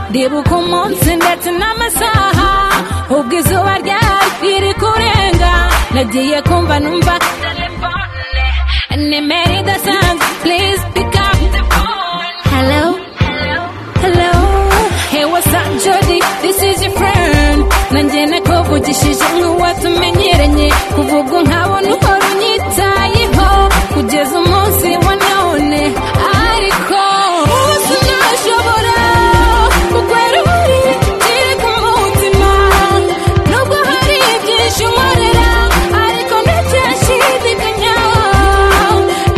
ndibuka umunsi ndetse n'amasaha ubwo izuba ryari riri kurenga nagiye kumva numva telefone nimero idasanzwe please pick up the phone hello hello hey what's up jody this is your friend nanjye nakuvugishije nk'uwatumenyeranye kuva ubwo nkabona uhora unyitayeho kugeza umunsi wa none ariko ubu sinashobora kugwera buri kiri ku mutima nubwo hari ibyinshi nkorera ariko ndacyashidikanya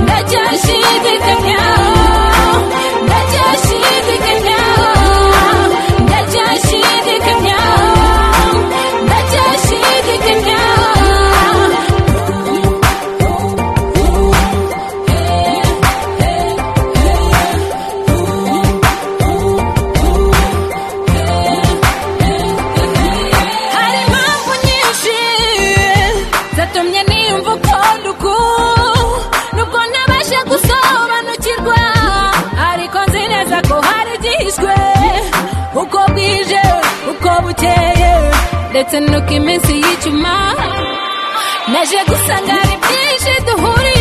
ndacyashidikanya ndacyashidikanya ndacyashidikanya ndacyashidikanya hari impamvu nyinshi zatumye niyumva ukunda uku nubwo ntabasha gusobanukirwa ariko nzi neza ko hari igihishwe uko bwije uko bukeye ndetse nuko iminsi y'icyuma naje gusanga hari byinshi duhuriye